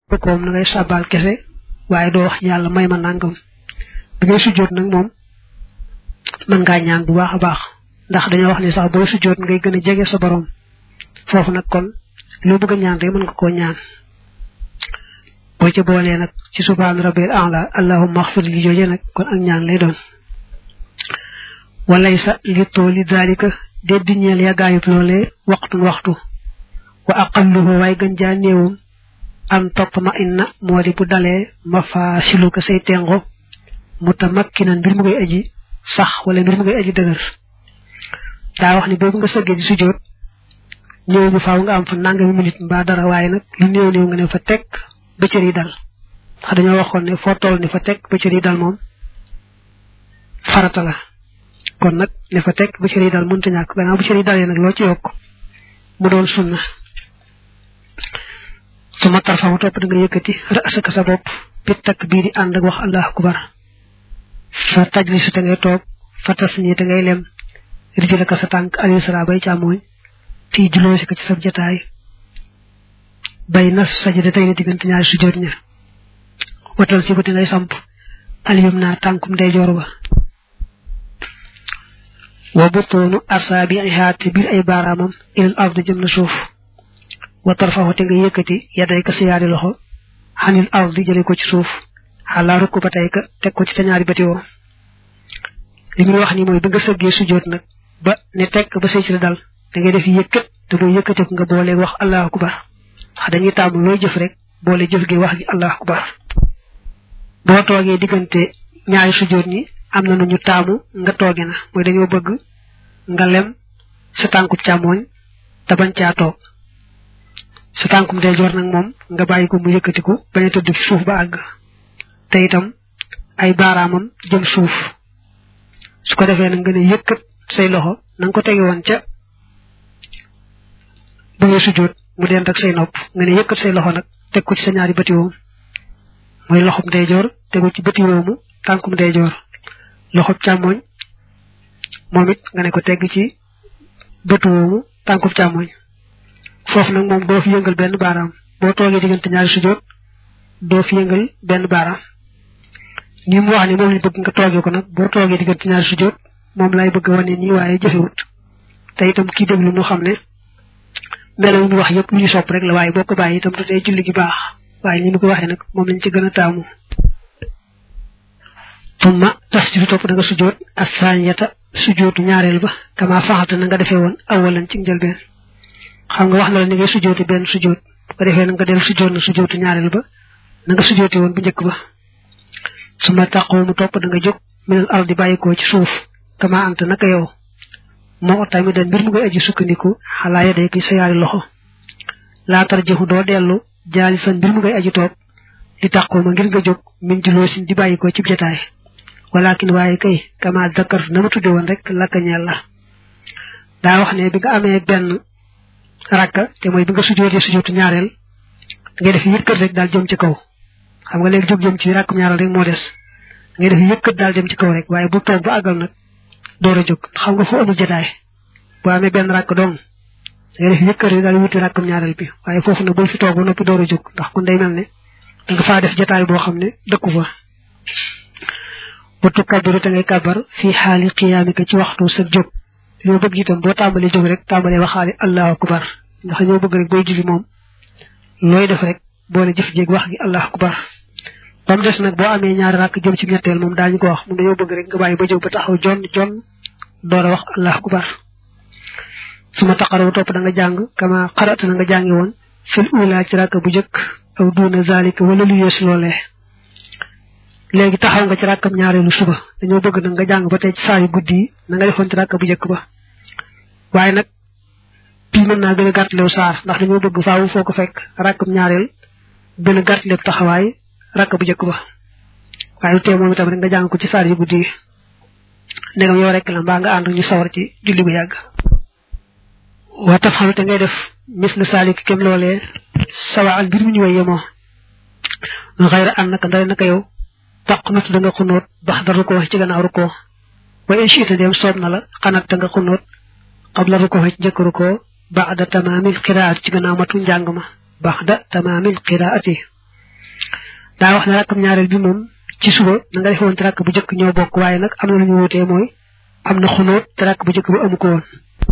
koom na ngay sàbbaal kese waaye doo wax yàlla may ma nangam bi ngay sujjoot nag moom mën ngaa ñaan bu baax a baax ndax dañoo wax ne sax booy sujjoot ngay gën a jege sa borom foofu nag kon loo bëgg a ñaan rek mën nga koo ñaan boo ca boolee nag ci subhaan rabbil a'la allahumma axfir li jooje nag kon ak ñaan lay doon walay sa li tooli daalika déddi ñeel yàggaayub loolee waxtun waxtu wa aqalluhu waaye gën jaa néewum an topp ma inna moo di bu dalee ma faa silu ko say tengo mutamakkinan mbir mu ngay aji sax wala mbir mu ngay aji dëgër daa wax ni boobu nga sëggee di sujjoot ñëw ñu faaw nga am fa nangami minute mbaa dara waaye nag lu néew néew nga ne fa teg bëccër yi dal ndax dañoo waxoon ne foo toll ne fa teg bëccër yi dal moom farata la kon nag ne fa teg bëccër yi dal mënta ñàkk gannaaw bëccër yi dalee nag loo ci yokk mu doon sunna su ma tarfa mu topp da nga yëkkati rasaka sa bopp bi takk bii di ànd ak wax allahu akbar fa tajlisu te ngay toog fa tas ñi te ngay lem rijlaka sa tànk alisra bay càmmooñ fii juloosi ko ci sab jataay bay nas sajada tey ne diggante ñaari sujjoot ña watal si ba te ngay samp aliyum naa tànkum ndeyjoor ba wa butoonu asaabiha te biir ay baaraamam ilal ard jëm na suuf wa tarfaxu te nga yëkkati yaday ka sa yaari loxo xanil ard jële ko ci suuf xalaa rukk ba tey ka teg ko ci sa ñaari batiwoo li muy wax ni mooy bi nga sëggee sujjoot nag ba ne tekk ba say ci dal da ngay def yëkkat te boo yëkkati ko nga booleeg wax allahu akbar ndax dañuy taamu looy jëf rek boole jëf gi wax gi allahu akbar boo toogee diggante ñaari sujjoot ñi am na nu ñu taamu nga tooge na mooy dañoo bëgg nga lem sa tànkub càmmooñ te bañ caa toog sa tànkum ndeyjoor nag moom nga bàyyi ko mu yëkkatiku bañ a tëdd fi suuf ba àgg te itam ay baaraamam jëm suuf su ko defee nag nga ne yëkkat say loxo na nga ko tege woon ca ba nga sujjoot mu dend ak say nopp nga ne yëkkat say loxo nag teg ko ci sa ñaari bëti woom mooy loxob ndeyjoor tegu ci bëti woomu tànkum ndeyjoor loxob càmmooñ moom it nga ne ko tegg ci bëtu woomu tànkub càmmooñ foofu nag moom doo fi yëngal benn baaraam boo toogee diggante ñaari sujjoot doo fi yëngal benn baaraam ni mu wax ne moom lañ bëgg nga toogee ko nag boo toogee diggante ñaari sujjoot moom lay bëgg a wane nii waaye jëfewut te itam kii déglu mu xam ne melo mu wax yëpp lu ñu sopp rek la waaye boo ko bàyyi itam du dee julli gi baax waaye ni mu ko waxee nag moom lañ ci gën a taamu tumma tasjudu topp da nga sujjoot as-saaniyata sujjootu ñaareel ba kama faxalta na nga defee woon awalan ci njëlbeen xam nga wax na la ni ngay sujjooti benn sujjoot bu ko defee na nga del sujjoot na sujjootu ñaareel ba na nga sujjooti woon bu njëkk ba su ma taqoo mu topp da nga jóg minal ardi bàyyikoo ci suuf kama anta naka yow moo tamit da mbir mu ngay aji sukkandiku xalaa ya day ki sa yaari loxo laatar jëxu doo dellu jaali san mbir mu ngay aji toog di taqoo ma ngir nga jóg min juloo sin di bàyyikoo ci jataay walakin waaye kay kama dakar na ma tudde woon rek lakka ñeel la daa wax ne bi nga amee benn rakka te mooy bi nga sujootee sujootu ñaareel ngay def yëkkat rek daal jëm ci kaw xam nga léegi jóg jëm ci rakkum ñaareel rek moo des ngay def yëkkat daal dem ci kaw rek waaye bu toog ba àggal nag door a jóg xam nga foo amul jotaay boo amee benn rakk dong ngay def yëkkat rek daal wuti rakkum ñaareel bi waaye foofu nag bul fi toog ba noppi door a jóg ndax kon day mel ne da nga faa def jotaay boo xam ne dëkku fa wattu kabbiru te ngay kabbar fii xaali xiyaamika ci waxtu sa jóg ñoo bëgg itam boo tàmbalee jóg rek tàmbalee waxaale allahu akbar ndax ñoo bëgg rek booy julli moom looy def rek boole jëf jéeg wax gi allahu akbar ba mu des nag boo amee ñaari rakk jëm ci ñetteel moom daañu ko wax moom dañoo bëgg rek nga bàyyi ba jóg ba taxaw jon jon door a wax allahu akbar su ma taqaraw topp da nga jàng kama xarata na nga jàngi woon fil ula ci rakk bu jëkk aw duuna zalika wala lu yees loolee léegi taxaw nga ci rakkam ñaareelu suba dañoo bëgg nag nga jàng ba tey ci saa yu guddi yi na nga defoon ci rakk bu njëkk ba waaye nag bii mën naa gën a gàttalew saar ndax dañoo bëgg faawu foo ko fekk rakkam ñaareel gën a gàttalew taxawaay rakk bu njëkk ba waaye tey moom itam rek nga jàng ko ci saar yu guddi yi ndegam yow rek la mbaa nga ànd ñu sawar ci julli bu yàgg waa taf xam te ngay def mis la saalik kem loolee sawa ak mbir mu ñu way yemoo xayra an naka ndare naka yow taqnut da nga xunóot bax da rukkoo ci gannaaw rukkoo wa in shiita dem soob na la xanat da nga xunóot qabla rukkoo ci njëkk rukkoo ba'da tamaamil qiraat ci gannaaw matu njàng ma ba'da tamaamil qiraati daa wax ne rakkam ñaareel bi moom ci suba na nga defoon te rakk bu njëkk ñoo bokk waaye nag am na lu ñu wutee mooy am na xunóot te rakk bu njëkk bu amu ko woon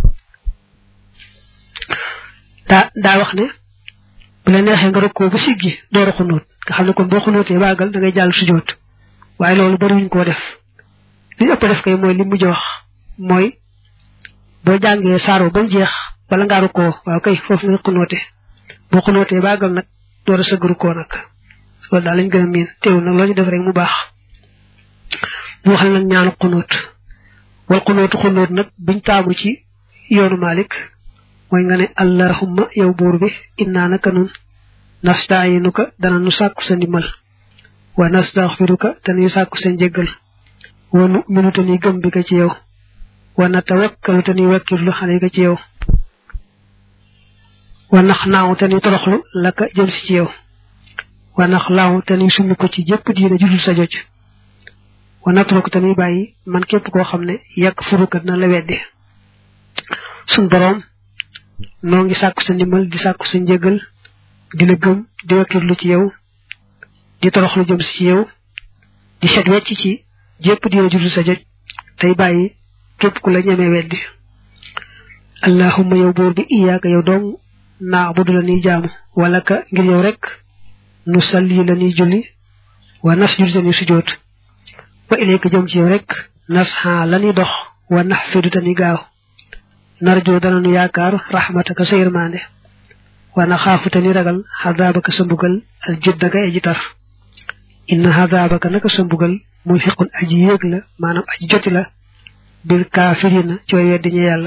daa daa wax ne bu la neexee nga rokkoo ba siggi door a xunóot nga xam ne kon boo xunóotee baagal da ngay jàll sujjóot waaye loolu bariwuñ koo def li ëpp def kay mooy li mujj wax mooy boo jàngee saaro ba mu jeex bala ngaa rukkoo waaw kay foofu nga xunóote boo xunóotee baagal nag door a sëgg rukkoo nag loolu daal lañ gën a miin teewul nag loo ñu def rek mu baax mu wax nag ñaanu xunóot wal xunóotu xunóot nag biñ taamu ci yoonu Malik mooy nga ne allahumma yow buur bi innaa naka nun nastaayinuka dana nu sàkku sa ndimbal wa nastaxfiruka te nuy sàkku sa njéggal wa nu minu te nuy gëm bi ka ci yow wa natawakkalu te nuy wakkirlu xale ka ci yow wa nax naaw te nuy toroxlu la ka jëm si ci yow wa nax laaw te nuy summi ko ci jëpp diina judul sa joj wa natruku te nuy bàyyi man képp koo xam ne yàq furuka dina la weddi sun boroom noo ngi sàkku sa ndimbal di sàkku sa njëgal di la gëm di wakkirlu ci yow di toroxlu jëm si ci yow di set wecc ci jépp diina judul sa joj tey bàyyi képp ku la ñemee weddi allahumma yow buur bi iyaaka yow dong naa budu la nuy jaamu wala ka ngir yow rek nu salli la nuy julli wa nas jul tani sujoot wa ilayka jëm ci yow rek nas xaa la nuy dox wa nax fidu tani gaaw narjoo dana nu yaakaar rahmataka sa yërmande wa na xaafu tani ragal xadaabaka sa mbugal al juddaka aji tar inna xadaabaka naka sa mbugal muy xiqun aji yéeg la maanaam aji joti la bil kaafirina ci way weddi ñu yàlla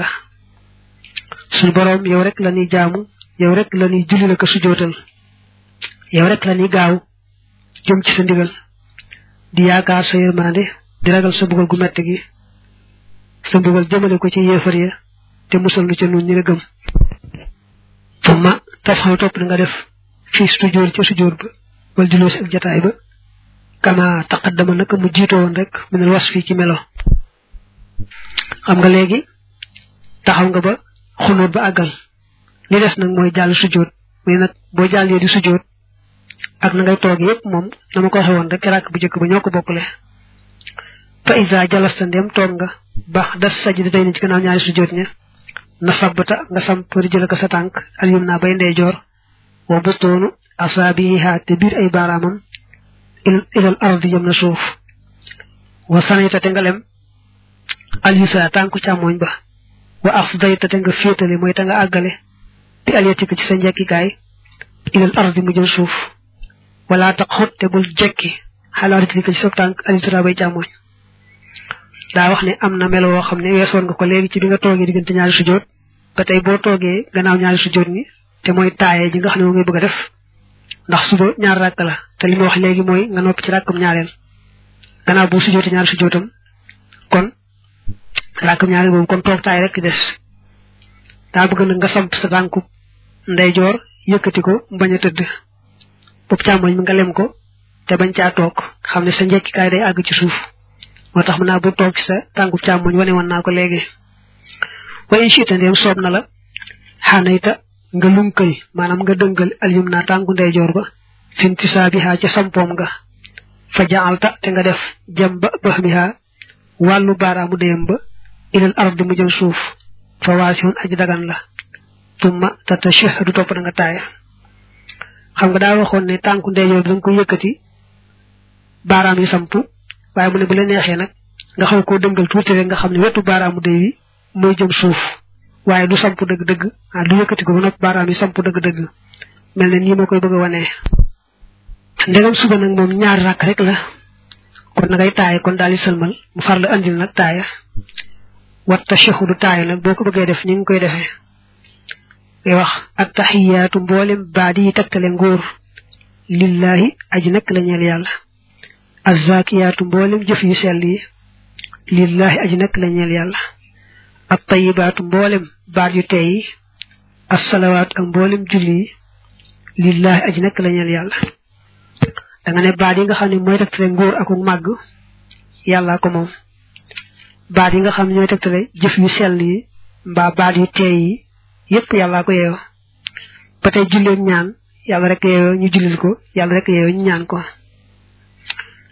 suñu boroom yow rek la ñuy jaamu yow rek la ñuy julli la ko sujootal yow rek la ñuy gaaw jëm ci sa ndigal di yaakaar sa yërmande di ragal sa mbugal gu metti gi sa mbugal jëmale ko ci yéefar ya te musal nu ca nun ñi la gëm tumma tafxaw topp na nga def fii sujjóor ca sujjóor ba wala juloo si ak jataay ba kama taqaddama naka mu jiitoo woon rek mu ne was fii ci melo xam nga léegi taxaw nga ba xunóot ba àggal li des nag mooy jàll sujjóot mais nag boo jàllee di sujjóot ak na ngay toog yépp moom dama ko waxe woon rek ràkk bu njëkk ba ñoo ko bokkule fa isa jalasta ndem toog nga baax das sajj day ni ci gannaaw ñaari sujjóot ña na sabbata nga samp jël ko sa tànk alyum naa bay ndeyjoor wa bustoonu asaabiha te biir ay baaraamam ilal ardi jëm na suuf wa sanayta te nga lem alyusa tànku càmmooñ ba wa afdayta te nga féetale mooy te nga àggale bi alyatika ci sa njekkikaay ilal ardi mu jëm suuf wala tax xot te bul jekki xalaa ritlika ci sa tànk alisra bay càmmooñ daa wax ne am na melo woo xam ne weesoon nga ko léegi ci bi nga toogee diggante ñaari sujjóot ba tey boo toogee gannaaw ñaari sujjóot ni te mooy taaye ji nga xam ne moo ngay bëgg a def ndax suba ñaar ràkk la te li ma wax léegi mooy nga noppi ci ràkkam ñaareel gannaaw bu sujjóotee ñaari sujjóotam kon ràkkam ñaareel boobu kon toog taay rek des daa bëgg nag nga samp sa tànku ndeyjoor yëkkati ko bañ a tëdd bopp càmmoñ mi nga lem ko te bañ caa toog xam ne sa njekkikaay day àgg ci suuf moo tax mën naa bu toog ci sa tànku càmmoñ wane woon naa ko léegi wa in shi'ta ndéem soob na la xanayta nga lunkal maanaam nga dëngal alyum naa tànku ndeyjoor ba finti saabiha ca sampoom nga fa jaalta te nga def jëm ba baxmiha wàllu baaraamu déyam ba ilal ardi mu jëm suuf fa waasihun aji dagan la tumma tatashahadu topp na nga taaya xam nga daa waxoon ne tànku ndeyjoor bi da nga ko yëkkati baaraam yi sampu waaye mu ne bu la neexee nag nga xaw koo dëngal tuuti rek nga xam ne wetu baaraamu déy wi mooy jëm suuf waaye du samp dëgg-dëgg ah du yëkkati ko ba noppi baaraam yi samp dëgg-dëgg mel ne nii ma koy bëgg a wanee ndegam suba nag moom ñaari rakk rek la kon na ngay taaye kon daal di sëlmal mu far la andil nag taaya wat tashahudu taaya nag boo ko bëggee def ni nga koy defee ngay wax at taxiyaatu mboolem baadi yi tegtale ngóor lillahi aji nekk la ñeel yàlla azzakiyaatu mboolem jëf yu sell yi lillahi aji nekk la ñeel yàlla at tayibaatu mboolem baat yu tey yi assalawaatu ak mboolem julli yi lillahi aji nekk la ñeel yàlla da nga ne baat yi nga xam ne mooy tegtale ngóor ak màgg yàllaa ko moom baat yi nga xam ne ñooy tegtale jëf yu sell yi mbaa baat yu tey yi yépp yàllaa ko yeeyoo ba tey julleeg ñaan yàlla rek yeeyoo ñu jullil ko yàlla rek yeeyoo ñu ñaan ko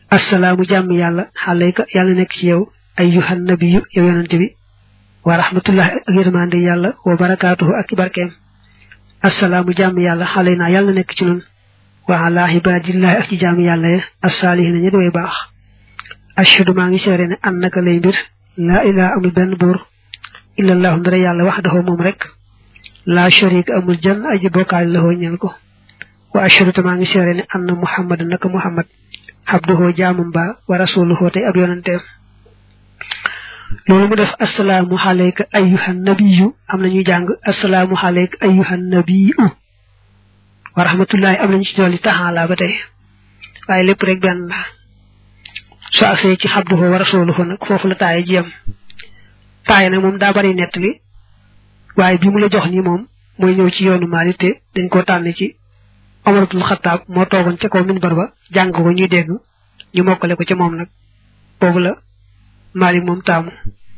assalaamu jàmm yàlla xalayka yàlla nekk ci yow ayyuhan nabiyyu yow yonante bi wa rahmatullahi ak yërmande yàlla wa barakaatuhu ak barkeem assalaamu jàmm yàlla xalay naa yàlla nekk ci nun wa ala ibadillahi ak ci jàmm yàlla ya assaalihiina ñi way baax ashhadu maa ngi seere ne annaka lay mbir laa ilaha amul benn buur illallahu ndara yàlla waxdahu moom rek laa sharika amul jan aji bokkaale la ñeel ko wa ashhadu te maa ngi seere ne anna muhammad naka muhammad abduhu jaamum ba wa rasuluhu tey ab yonanteem loolu mu def assalaamu alayka ayyuhan nabiyyu am nañu jàng assalaamu alayka ayyuhan nabiyyu wa rahmatullahi am nañu ci dolli taxaala ba tey waaye lépp rek benn la soo agsee ci abduhu wa rasuluhu nag foofu la taaye ji yam taaye nag moom daa bari nettali waaye bi mu la jox nii moom mooy ñëw ci yoonu Maalik te dañ koo tànn ci Omar ibn Xattaab moo toogoon ca kaw minbar ba jàng ko ñuy dégg ñu mokkale ko ca moom nag boobu la Maalik moom taamu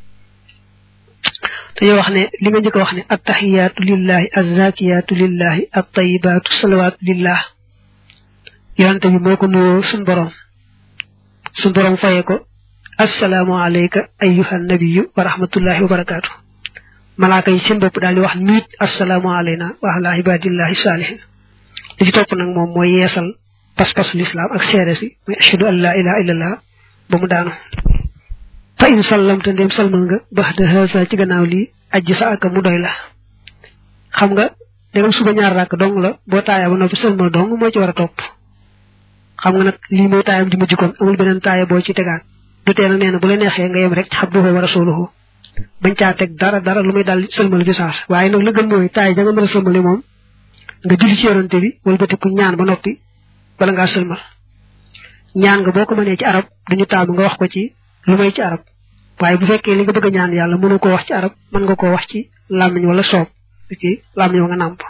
dañoo wax ne li nga njëkk a wax ne attaxiyaatu lillahi azzakiyaatu lillahi attayibaatu salawaatu lillah yonante bi moo ko nuyoo suñ borom suñ borom fayee ko assalaamu alayka ayyuhan nabiyyu wa rahmatullahi wa barakaatu malaaka yi seen bopp daal di wax niit assalaamu alayna wa ala ibadillahi saalihin li ci topp nag moom mooy yeesal pas-pasu lislaam ak seede si muy ashhadu an la ilaha illallah ba mu daanu fa in sallamta ndéem salmal nga baxda haza ci gannaaw lii ajji sa aka mu doy la xam nga dégam suba ñaar rakk dong la boo taaya ba noppi salmal dong moo ci war a topp xam nga nag lii mooy taayam di mujj kon amul beneen taaya boo ci tegaat du tee nag nee na bu la neexee nga yem rek ci abduhu wa rasuluhu bañ caa teg dara dara lu muy daal sëlmal bi saas waaye nag la gën mooy taay ja nga mën a sëlmali moom nga julli ci yonante bi wala bëti ku ñaan ba noppi bala ngaa sëlmal ñaan nga boo ko mënee ci arab duñu taamu nga wax ko ci lu may ci arab waaye bu fekkee li nga bëgg a ñaan yàlla mënu koo wax ci arab mën nga koo wax ci làmmiñ wala soob ci làmmiñ wa nga nàmp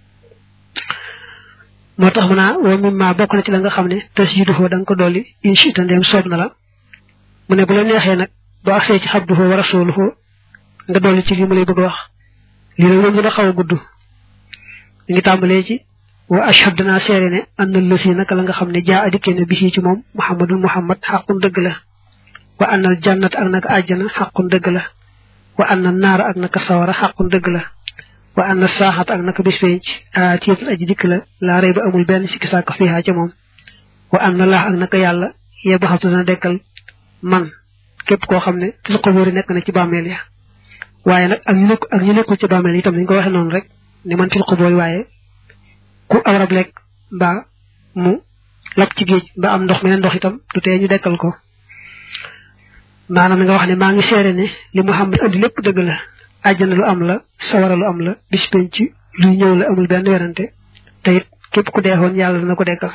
moo tax mu naa wa mimma bokk na ci la nga xam ne tasyiduhu da nga ko dolli inchita ndeem soob na la mu ne bu la neexee nag boo agsee ci abduhu wa rasuluhu nga dolli ci lii mu lay bëgg a wax lii nag moom dina xaw a gudd mi ngi tàmbalee ci wa ashhad danaa seere ne anna lësi naka la nga xam ne jaa adikkee ne bisi ci moom muhammadul muhammad xaqun dëgg la wa annal jannat ak naka àjjana xaqun dëgg la wa anna naara ak naka sawara xaqun dëgg la wa anna saaxat ak naka bis penc aatiyatun aji dikk la laa rey ba amul benn sikki sàkk fiihaa ca moom wa anna laax ak naka yàlla yebaxatu dana dekkal man képp koo xam ne fil quburi nekk na ci bàmmeel ya waaye nag ak ñu nekk ak ñu nekkul ci bàmmeel itam dañ ko waxee noonu rek ne man fil quburi waaye ku awrab lekk mbaa mu lab ci géej mbaa am ndox meneen ndox itam du tee ñu dekkal ko maanaam nga wax ne maa ngi seere ne li Muhammad andi lépp dëgg la àjjana lu am la sawara lu am la bis penc luy ñëw la amul benn werante te it képp ku deexoon yàlla dana ko dekkal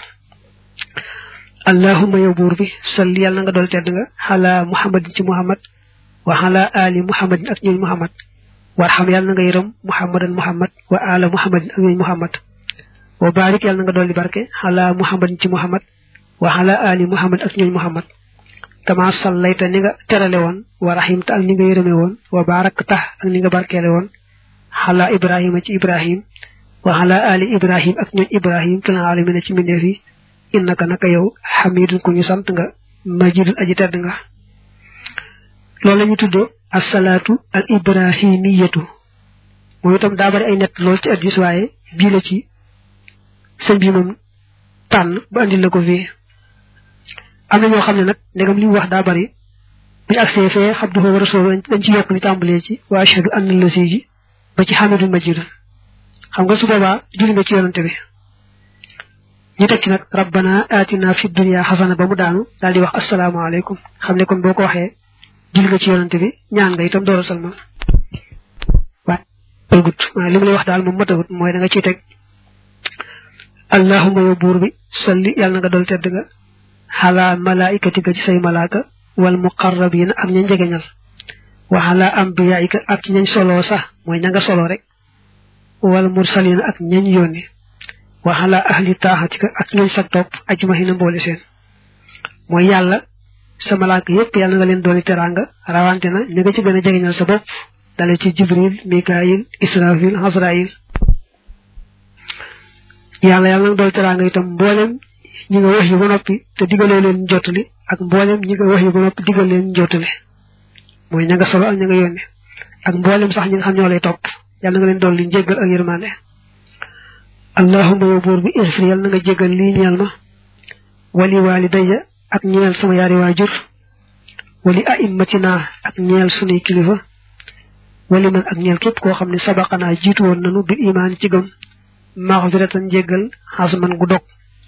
allahumma yow buur bi salli yàlla na nga dool tedd nga xalaa muhammadin ci muhammad wa xalaa ali muhammadin ak ñooñ muhammad warxam yàlla na nga yërëm muhammadan muhammad wa ala muhammadin ak ñooñ muhammad wa barik yàlla na nga dolli barke xalaa muhammadin ci muhammad wa xalaa ali muhammad ak ñooñ muhammad kama sallayta ni nga terale woon wa rahimta ak ni nga yërëme woon wa barakta ak ni nga barkeele woon xalaa ibrahima ci ibrahim wa xalaa ali ibrahim ak ñooñ ibrahim fil alamina ci mbindeef yi innaka naka yow xamidun ku ñu sant nga majidun aji tedd nga loolu la ñu tudde asalaatu al ibrahimiyatu moom itam daa bari ay nett lool ci addis waaye bii la ci sëñ bi moom tànn ba andil la ko fii am na ñoo xam ne nag ndegam li mu wax daa bari bu ñu agsee fee abduhu wa rasuluhu dañ ci yokk li tàmbalee ci wa ashhadu anna lasi ji ba ci xamidun majidun xam nga su boobaa julli nga ci yonante bi ñu teg ci nag rabbana atina fi dunya xasana ba mu daanu daal di wax asalaamaaleykum xam ne kon boo ko waxee julli nga ci yonante bi ñaan nga itam door a salmal waaye ëlgut waaye li mu lay wax daal moom matagut mooy da nga ciy teg allahuma yow buur bi salli yàlla na nga dool tedd nga xalaa malaikatika ci say malaaka wal muqarrabina ak ña njegeñal wa xalaa ambiyaika ak ñañ soloo sax mooy ña nga soloo rek wal mursalina ak ñañ yónni wa xalaa ahli taaxatika ak ñooñ sag topp ajmahina mboole seen mooy yàlla sa malaaka yépp yàlla nga leen dooli teraanga rawante na ña nga ci gën a jegeñal sa bopp dale ci jibril mikaayil israfil hasrail yàlla yàlla nga dooli teraanga itam mboolem ñi nga wax yu ba noppi te digaloo leen jottali ak mboolem ñi nga wax yu ba noppi digal leen jottali mooy ña nga solo ak ña nga yónne ak mboolem sax ñi nga xam ñoo lay topp yàlla nga leen dolli njéggal ak yërmande allahumma yow buur bi irfir yàlla na nga jéggal lii ñeel ma wali walidayya ak ñeel sama yaari waajur wali aimmatina ak ñeel sunuy kilifa wali man ak ñeel képp koo xam ne sabaqanaa jiitu woon nanu bil imaan ci gëm maxfiratan jéggal xasman gu dog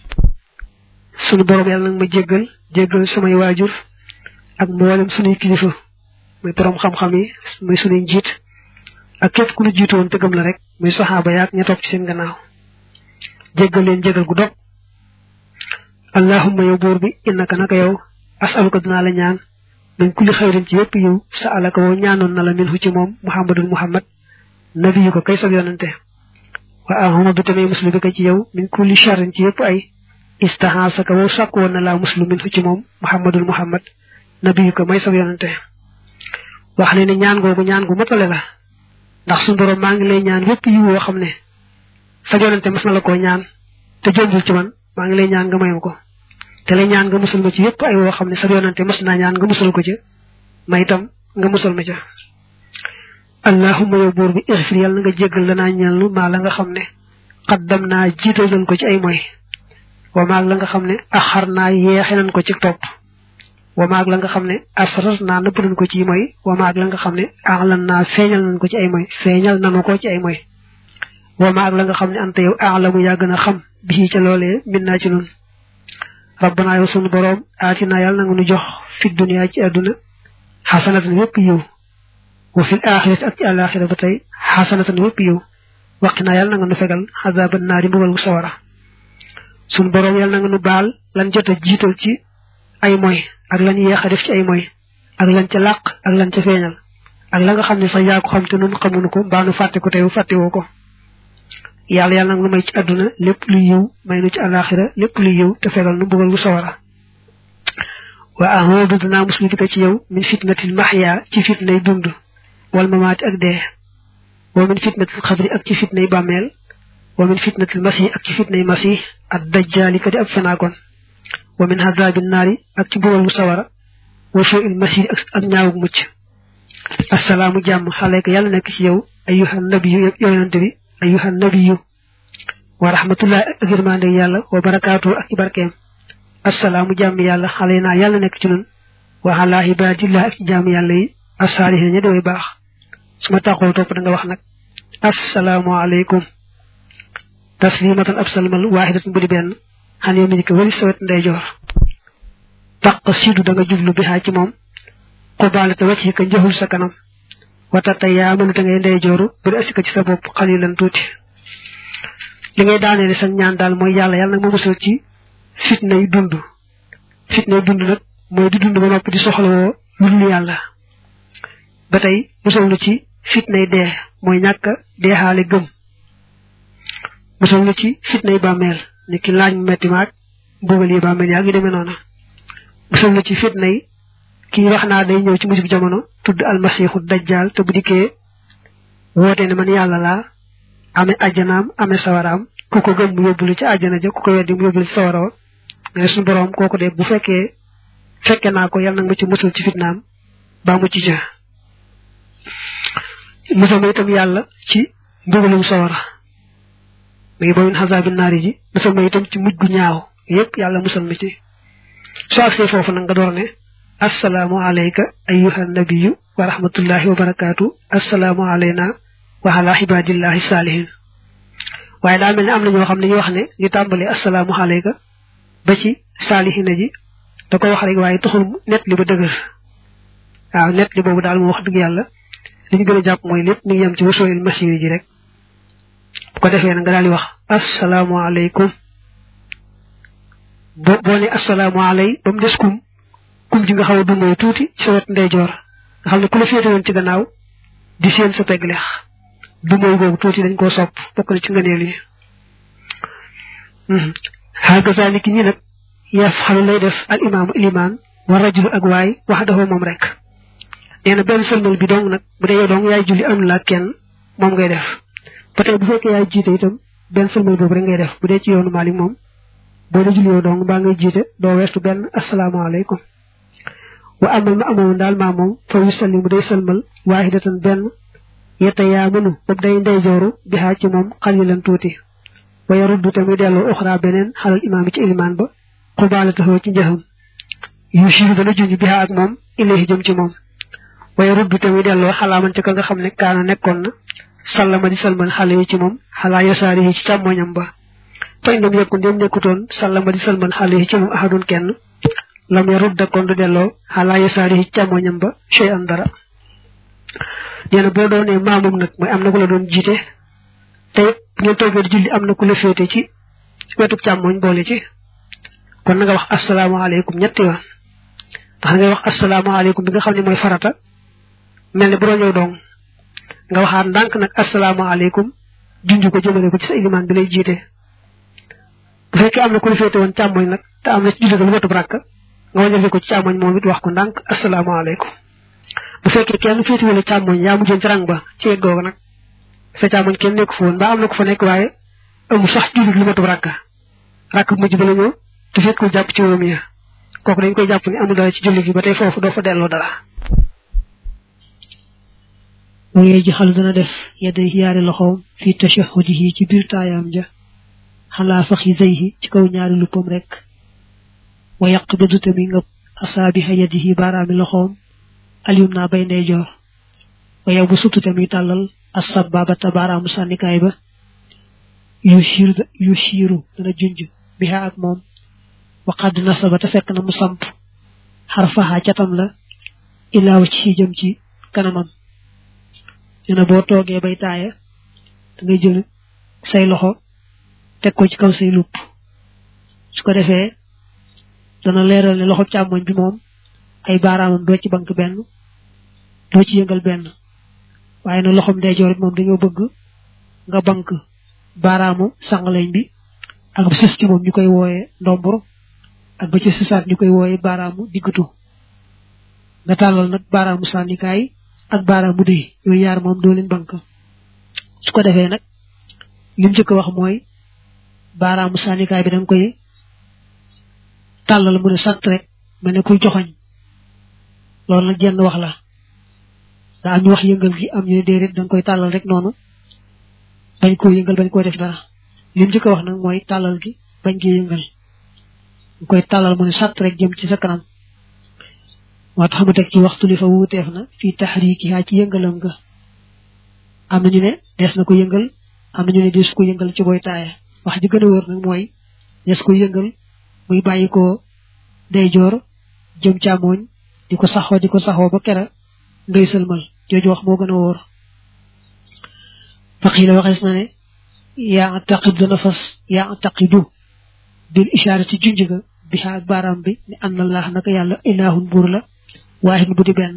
sunu borom yàlla nag ma jéggal jéggal samay waajur ak mboolem sunuy kilifa muy borom xam-xam yi muy sunuy njiit ak képp ku nu jiitu woon te gëm la rek muy saxaaba yaak ña topp ci seen gannaaw jéggal leen jéggal gu dog allahumma yow buur bi innaka naka yow asaluka dinaa la ñaan min kulli xayrin ci yépp yiw sa alaka woo ñaanoon na la min hu ci moom muhammadul muhammad nabiyu ko kay sab yonante wa ahmadu tamay muslu bi ko ci yow min kulli sharrin ci yépp ay istahaasaka woo sàkk woon na laa muslu min hu ci moom muhammadul muhammad nabiyu ko may sab yonante wax ne ne ñaan googu ñaan gu matale la ndax suñu borom maa ngi lay ñaan yépp yiw woo xam ne sa yonante mas na la koo ñaan te jombul ci man maa ngi lay ñaan nga mayam ko te lay ñaan nga musul ma ci yépp ay woo xam ne sa yonante mas naa ñaan nga musul ko ca may itam nga musul ma ca allahumma yow buur bi ixfir yàlla nga jéggal lanaa ñeel maa la nga xam ne xaddam naa jiital nañ ko ci ay moy wa maag la nga xam ne axar naa yeexe nañ ko ci topp wa maag la nga xam ne asrar naa nëbb nañ ko ci moy wa maag la nga xam ne axlan naa feeñal nañ ko ci ay moy feeñal nanu ko ci ay moy wa maag la nga xam ne anta yow axlamu yaa gën a xam bi ca loolee min naa ci nun rabbana yow sunu boroom aatina yàlla na nga nu jox fi dunya ci àdduna xasanatan wépp yiw wa fil axirati ak ci àlaxira ba tey xasanatan wépp yiw waqinaa yàlla na nga nu fegal xazaban naari mbugal gu sawara sunu boroom yàlla na nga nu baal lan jot a jiital ci ay moy ak lan yeex a def ci ay moy ak lan ca làq ak lan ca feeñal ak la nga xam ne sax yaa ko xam te nun xamuñu ko mbaa nu fàtte ko tey fàttewoo ko yàlla yàlla nag nu may ci àdduna lépp luy yiw may nu ci àlaxira lépp luy yiw te fegal nu mbugal gu sawara wa ahoodu dinaa muslu bi ko ci yow min fitnatil maxya ci fitnay dund wal mamaati ak dee wa min fitnatil xabri ak ci fitnay bàmmeel wa min fitnatil masih ak ci fitnay masih ak dajjaali ka di ab fenaakoon wa min hazabi naari ak ci mbugal gu sawara wa suu il masih ak ñaawug mucc assalaamu jàmm xaleyka yàlla nekk ci yow ayyuhan nabiyu yonante bi ayuha nabiyu wa rahmatullah ak yërmande yàlla wa barakaatu ak i barkeem assalaamu jàmm yàlla xale naa yàlla nekk ci nun wa ala ibadillah ak jàmm yàlla yi assaalihin ña deway baax su ma taxoo topp da nga wax nag assalaamu aleykum taslimatan ab salmal waaxidatan bu di benn xan yow mi ni ko wali sawet ndeyjoor taq siidu da nga jublu bi xaa ci moom xubaalata wacc ka njëxul sa kanam watata yaa mënu te ngay ndeyjooru bari asika ci sa bopp xalilan tuuti li ngay daaneele sa ñaan daal mooy yàlla yàlla nag ma musal ci fitnay dund fitnay dund nag mooy di dund ba noppi di soxlawoo lu dul yàlla ba tey musal nu ci fitnay dee mooy ñàkk deexaale gëm musal nu ci fitnay bàmmeel ni ki laaj mu metti maag mbugal yi bàmmeel yaa ngi demee noona musal nu ci fitnay kii wax naa day ñëw ci mujjub jamono tudd almasiixu dajjaal te bu dikkee woote ne man yàlla laa amee ajjanaam amee sawaraam ku ko gëm mu yóbbulu ci àjjana ja ku ko weddi mu yóbbulu ci sawara wa nga ne suñu boroom kooku de bu fekkee fekke naa ko yàlla nag ma ci musal ci fitnaam baa mu ci ja musal ma itam yàlla ci mbugalum sawara muy ba min xasaabi naari ji musal ma itam ci mujj gu ñaaw yépp yàlla musal ma ci soo agsee foofu nag nga door ne assalaamu alayka ayyuha nabiyu wa rahmatullahi wa barakaatu assalaamu alayna wa ala ibadillahi saalihin waaye daa mel ne am na ñoo xam ne ñu wax ne ñu tàmbalee assalaamu alayka ba ci saalihina ji da ko wax rek waaye taxul net li ba dëgër waaw net li boobu daal mu wax dëgg yàlla li ñu gën a jàpp mooy lépp mi ngi yem ci wasooyil masiri ji rek bu ko defee na nga daal di wax assalaamu alaykum bo boo ne assalaamu alay ba mu des kum kum ji nga xaw a dundoo tuuti ci sa wet ndeyjoor nga xam ne ku la féete woon ci gannaaw di seen sa pegg leex dumooy googu tuuti dañ koo sopp bokk na ci ngëneel yi xaagasaani ki ñi nag yaf xalu lay def al imaamu ilimaan wa rajulu ak waay wax dafa moom rek nee na benn sëlmal bi dong nag bu dee yow dong yaay julli am la kenn moom ngay def ba tey bu fekkee yaay jiite itam benn sëlmal boobu rek ngay def bu dee ci yoonu Maalik moom boo dee julli yow dong mbaa ngay jiite doo weestu benn asalaamaaleykum wa amal ma amoon daal maa moom fa yu sallimu day sëlmal waahidatan benn yetta yaa mënu bopp day ndeyjooru bi xaa ci moom xalilan tuuti wa yaruddu te muy delloo uxra beneen xalal imaam yi ci ilimaan ba xubaala taxoo ci njëxam yu siiru dana junj bi xaa ak moom ilayhi jëm ci moom wa yaruddu te muy delloo xalaaman ci ka nga xam ne kaana nekkoon na sallama di salmal xale yi ci moom xalaa yasaari yi ci càmmoñam ba fa indam yekku ndem nekkutoon sallama di salmal xale yi ci moom ahadun kenn lam yarudda kon du delloo xalaa yasaari yi ci càmmoñam ba chey an dara nee na boo doonee maamum nag mooy am na ku la doon jiite te ngeen toogee di julli am na ku la féete ci wetu càmmoñ boole ci kon na nga wax asalaamaaleykum ñetti yoon ndax ngay wax asalaamaaleykum bi nga xam ne mooy farata mel ne bu doon ñëw dong nga waxaat ndànk nag asalaamaaleykum junj ko jëmale ko ci sa ilimaan bi lay jiite bu fekkee am na ku la féete woon càmmoñ nag te am na ci julli ga lu matub rakk nga waññal ko ci càmmoñ moom it wax ko ndànk asalaamaaleykum bu fekkee kenn féete wala càmmoñ yaa mujjoon ci rang ba ci wet googu nag sa càmmoñ kenn nekku fa woon mbaa am na ko fa nekk waaye amu sax julli lu matub rakk rakk bu mujj ba la ñëw te fekkul jàpp ci wóom ya kooku dañ koy jàpp ni amul dara ci julli gi ba tey foofu doo fa delloo dara waye ji xal dana def yedda yaari loxoom fi tashahudihi ci biir taayaam ja xalaa faxi zayhi ci kaw ñaari luppam rek wa yaq bidu tami nga asaabiha yadihi baaraami loxoom aliyum naa bay ndeyjoor wa yow bu sutu tami tàllal asababata baaraamu sànnikaay ba yu shiir yu shiiru dana junj biha ak moom wa qad nasaba te fekk na mu samp xarfaha catam la ilaaw ci jëm ci kanamam nee na boo toogee bay taaya da ngay jël say loxo teg ko ci kaw say lupp su ko defee dana leeral ne loxo càmmoñ bi moom ay baaraamam doo ci bank benn doo ci yëngal benn waaye na loxom ndeyjoor it moom dañoo bëgg nga bank baaraamu sàngaleñ bi ak ba sës ci moom ñu koy wooye ndombur ak ba ci sësaat ñu koy wooye baaraamu diggatu nga tàllal nag baaraamu sànnikaay ak baaraamu dëy yooyu yaar moom doo leen bank su ko defee nag lim njëkk wax mooy baaraamu sànnikaay bi da nga koy tàllal mu ne sant rek mel ne kuy joxoñ loolu nag jenn wax la daa am ñu wax yëngal gi am ñu ne déedéet da nga koy tàllal rek noonu bañ koo yëngal bañ koo def dara lim njëkk wax nag mooy tàllal gi bañ koy yëngal nga koy tàllal mu ne sant rek jëm ci sa kanam moo tax mu teg ci waxtu li fa wuuteef na fii taxriikihaa ci yëngalam nga am na ñu ne des na ko yëngal am na ñu ne des ko yëngal ci booy taaya wax ji gën a wër nag mooy des ko yëngal muy bàyyi ko ndeyjoor jëm càmmooñ di ko saxoo di ko saxoo ba kera ngay sëlmal jooju wax moo gën a wóor faqiila waxees na ne yaa taqid dana fas yaa taqidu bil ishaarati junj ga bi xaa ak baaraam bi ne anna allah naka yàlla ilaahun buur la waahid bu di benn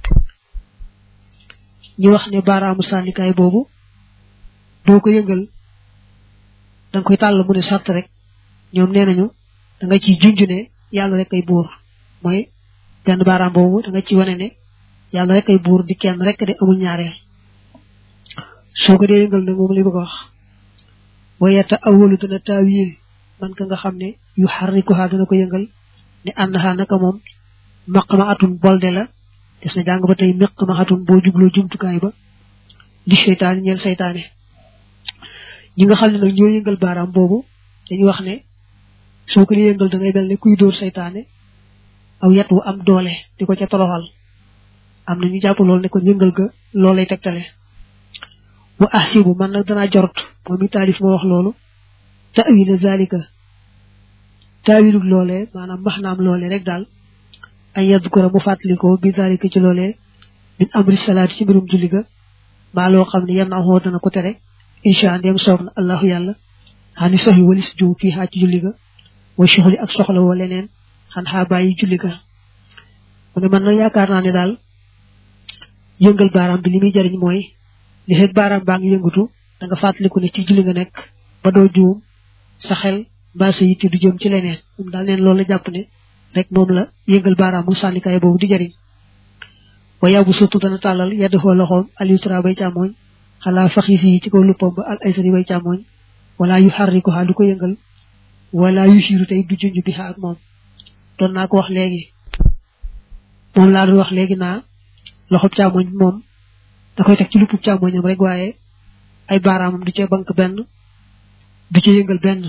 ñi wax ne baaraamu sànnikaay boobu doo ko yëngal da nga koy tàll mu ne sàtt rek ñoom nee nañu da nga ciy junj ne yàlla rek ay buur mooy benn baaraam boobu da nga ci wane ne yàlla rek ay buur di kenn rek de amul ñaareel soo ko dee yëngal nag moom li bëgg a wax wayeta awalu dana taawil man ka nga xam ne yu xarrikuha dana ko yëngal ne ànnaxaa naka moom maq ma atun bolde la des na jàng ba tey maq ma atun boo jubloo jumtukaay ba di seytaane ñeel seytaane ñi nga xam ne nag ñoo yëngal baaraam boobu dañu wax ne soo ko dee yëngal da ngay mel ne kuy dóor seytaane aw yet wu am doole di ko ca toroxal am na ñu jàpp loolu ne ko yëngal ga loolay tegtale wa ahsibu man nag danaa jorot moom i taalif moo wax loolu ta'wila zalika taawilu loolee maanaam maxnaam loolee rek daal ay yadkura mu fàttalikoo bi zalika ci loolee min amri salaati ci mbirum julli ga maa loo xam ne yan na xoo dana ko tere insha ndem soob na allahu yàlla xani soxi walis juum fii xaa ci julli ga wa soxli ak soxla woo leneen xan xaa bàyyi julli ga mu ne man nag yaakaar naa ne daal yëngal baaraam bi li muy jariñ mooy li fekk baaraam baa ngi yëngatu da nga fàttaliku ne ci julli nga nekk ba doo juum sa xel mbaa sa yitte du jëm ci leneen moom daal neen loolu la jàpp ne rek moom la yëngal baaraam mu sànnikaay boobu di jariñ wa yow bu surtout dana tàllal yedd xoo loxoom al yusra bay càmmooñ xalaa faxi fii ci kaw luppam ba al aysari bay càmmooñ wala yu xarri ko xaa du ko yëngal wala yusiru tey du junj bi ak moom doon naa ko wax léegi moom laa doon wax léegi naa loxob càmmoñ moom da koy teg ci luppub càmmoñam rek waaye ay baaraamam du ca bank benn du ca yëngal benn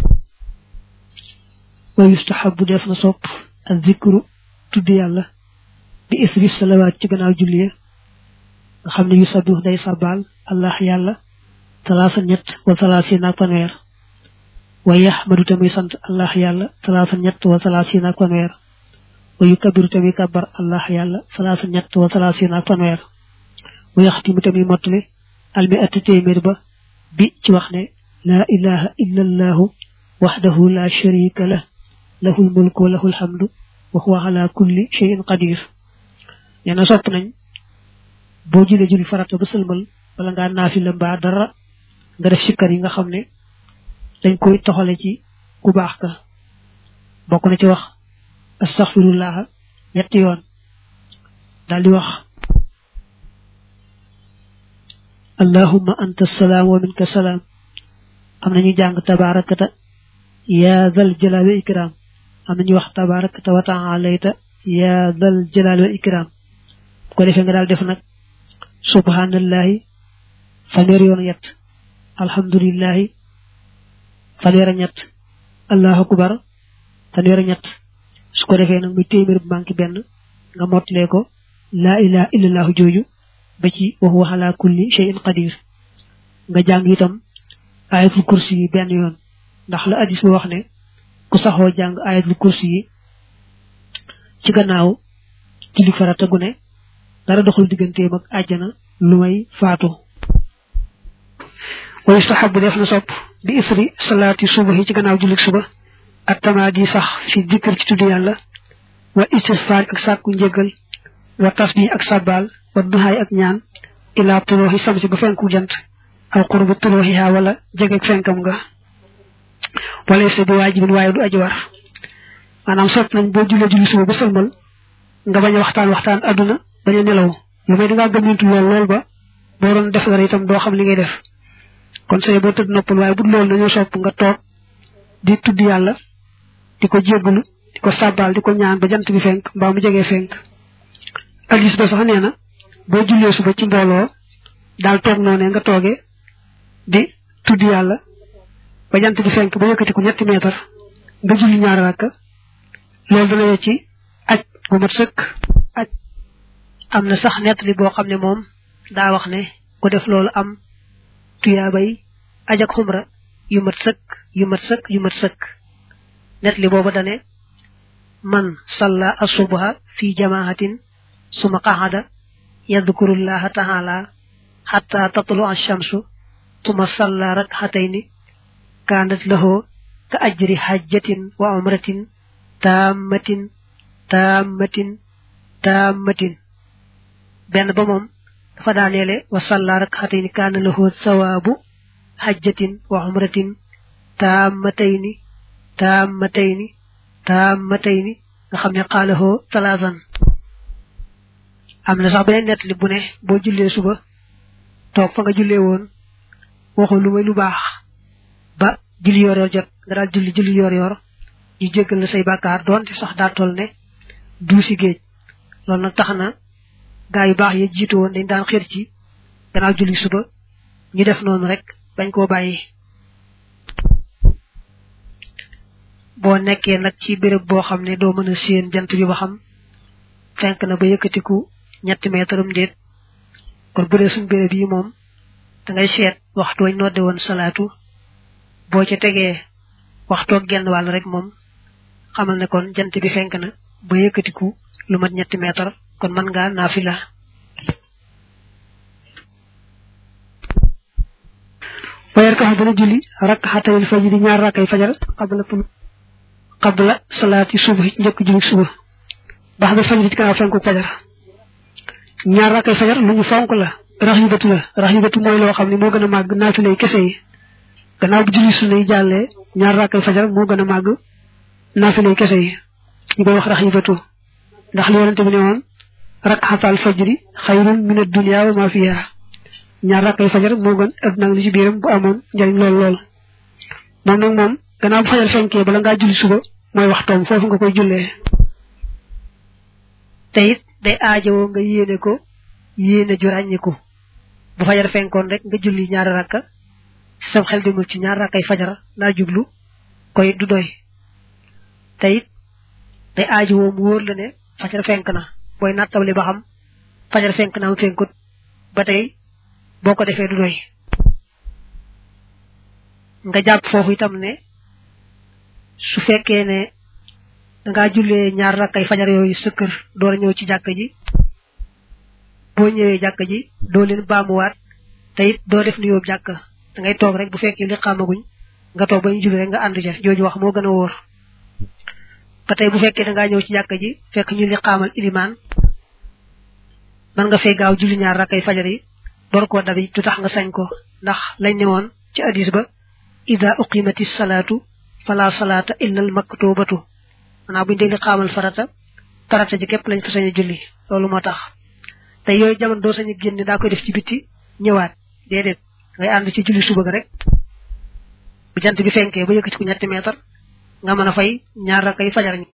wa yustahabu def na sopp ak zikru tudd yàlla bi isri salawaat ci gannaaw julli nga xam ne yu sabih day sabal allah yàlla talaasa ñett wa talaasiin ak fanweer wa yaxmadu tamuy sant allah yàlla talaasa ñett wa talaasiin ak fanweer wa yukabiru tamuy kabar allah yàlla talaasa ñett wa talaasiin ak fanweer wa yaxtimu tamuy mottali almi atti téeméer ba bi ci wax ne laa ilaha illa allahu waxdahu la sharika lah lahul mulku wa lahul hamdu wa huwa ala kulli shay'in qadir nee na sopp nañ boo julee julli farata ba sëlmal wala ngaa naafila mbaa dara nga def sikkar yi nga xam ne dañ koy toxale ci ku baax ka bokk na ci wax astaghfirullah ñetti yoon daal di wax allahumma anta salaam wa minka salaam am nañu jàng tabaarakata yaa zal jalaal wa ikram am nañu wax tabaarakata wa ta'alayta yaa zal jalaal wa ikram bu ko defee nga daal def nag subhanallahi fanweer yoon ñett alhamdulillahi fanweer ñett allahu akbar fanweer ñett su ko defee nag muy téeméer bu manqué benn nga mottalee ko laa ilaha illallahu jooju ba ci wa huwa ala kulli shay'in qadir nga jàng itam ayatul kursi yi benn yoon ndax la hadis ba wax ne ku saxoo jàng ayatul kursi yi ci gannaaw julli farata gu ne dara doxul digganteem ak àjjana lu may faatu wa yustahabu def na sopp bi isri salaati subahi ci gannaaw jullik suba ak tamaadi sax fi dikkër ci tudd yàlla wa istighfar ak sàkku njëggal wa tasbih ak sabbal wa duhaay ak ñaan ila tulooxi samsi ba fenku jant aw qurbu tulooxiha wala jegeeg fenkam nga wala sa di waajibin waaye du aji war maanaam sopp nañ boo jullee julli suba ba sëlmal nga bañ a waxtaan waxtaan adduna bañ a nelaw lu may dangaa gëmmintu lool lool ba boo doon def dara itam doo xam li ngay def kon say boo tëdd noppal waaye bu loolu dañoo sopp nga toog di tudd yàlla di ko jéggalu di ko sàbbaal di ko ñaan ba jant bi fenk mbaa mu jegee fenk addis ba sax nee na boo jullee suba ci mbooloo daal toog noonee nga toogee di tudd yàlla ba jant bi fenk ba yëkkati ko ñetti meetar nga julli ñaari rakka loolu dana ci aj bu mat sëkk aj am na sax nettali boo xam ne moom daa wax ne ku def loolu am tuyaabay aj ak xumra yu mat sëkk yu mat sëkk yu mat sëkk nettali boobu dane man salla asubha fi jamaahatin suma qaxada yadkurullaha taala xatta tatlu alchamsu suma salla rakxatayni kaanat lahu ka ajri xajjatin wa umratin taammatin taammatin taammatin benn ba moom dafa daaneele wa salla rakxatayni kaana lahu sawaabu xajjatin wa umratin taammatayni taammatayni taammatayni nga xam ne xaalahoo talaasan am na sax beneen nett li bu ne boo jullee suba toog fa nga jullee woon waxul lu may lu baax ba julli yor yor jot nga daal julli julli yor yor ñu jéggal la say bàkkaar doonte sax daa toll ne duusi géej loolu nag tax na gaa yu baax ya jiitu woon dañ daan xër ci gannaaw julli suba ñu def noonu rek bañ koo bàyyi boo nekkee nag ci béréb boo xam ne doo mën a séen jant bi ba xam fenk na ba yëkkatiku ñetti meetaram déet kon bu dee suñ béréb yi moom da ngay seet waxtu wañ nodde woon salaatu boo ca tegee waxtoog genn wàll rek moom xamal ne kon jant bi fenk na ba yëkkatiku lu mat ñetti meetar kon mën ngaa naafila wayar ka dana julli rakxatayil fajri ñaar rakkay fajar qabla qabla salaati suba njëkk julli suba baax da fajri ci gannaaw fenku fajar ñaar rakkay fajar lu ñu fonk la raxibatu la raxibatu mooy loo xam ne moo gën a màgg naafilay kese yi gannaaw bu julli sunna yi jàllee ñaar rakkay fajar moo gën a màgg naafilay kese yi ñu koy wax raxibatu ndax li yonente bi ne woon rakxatal fajri xayrun min ad-dunya wa ma fiha ñaar rakkay fajar moo gën adduna li ci biiram bu amoon njariñ lool lool moom nag moom gannaaw bu fajar fenkee bala ngaa julli suba mooy waxtoom foofu nga koy jullee te it day aajowoo nga yéene ko yéene ju ràññiku bu fajar fenkoon rek nga julli ñaari rakka sam xel demul ci ñaar rakkay fajar laa jublu ko it du doy te it day aajowoo mu wóor la ne fajar fenk na booy nattawli ba xam fajar fenk na am fenkut ba tey boo ko defee du doy nga jàpp foofu itam ne su fekkee ne dangaa jullee ñaar rakkay fajar yooyu sa kër door a ñëw ci jàkk ji boo ñëwee jàkk ji doo leen baamuwaat te it doo def nuyoo jàkk da ngay toog rek bu fekkee li xamaguñ nga toog ba ñu julli rek nga ànd ca jooju wax moo gën a wóor ba tey bu fekkee dangaa ñëw ci jàkk ji fekk ñu li xaamal ilimaan man nga fay gaaw julli ñaar rakkay fajar yi door koo dabi du tax nga sañ ko ndax lañ ne woon ci hadis ba ida uqimati salaatu fala salaata illa al maktubatu maanaam buñu dee li xaamal farata farata ji képp lañ fa sañ a julli loolu moo tax te yooyu jamono doo sañ a génn daa koy def ci bitti ñëwaat déedéet ngay ànd ci julli suba ga rek bu jant bi fenkee ba yëkkati ko ñetti meetar nga mën a fay ñaar rakkay fajar ñi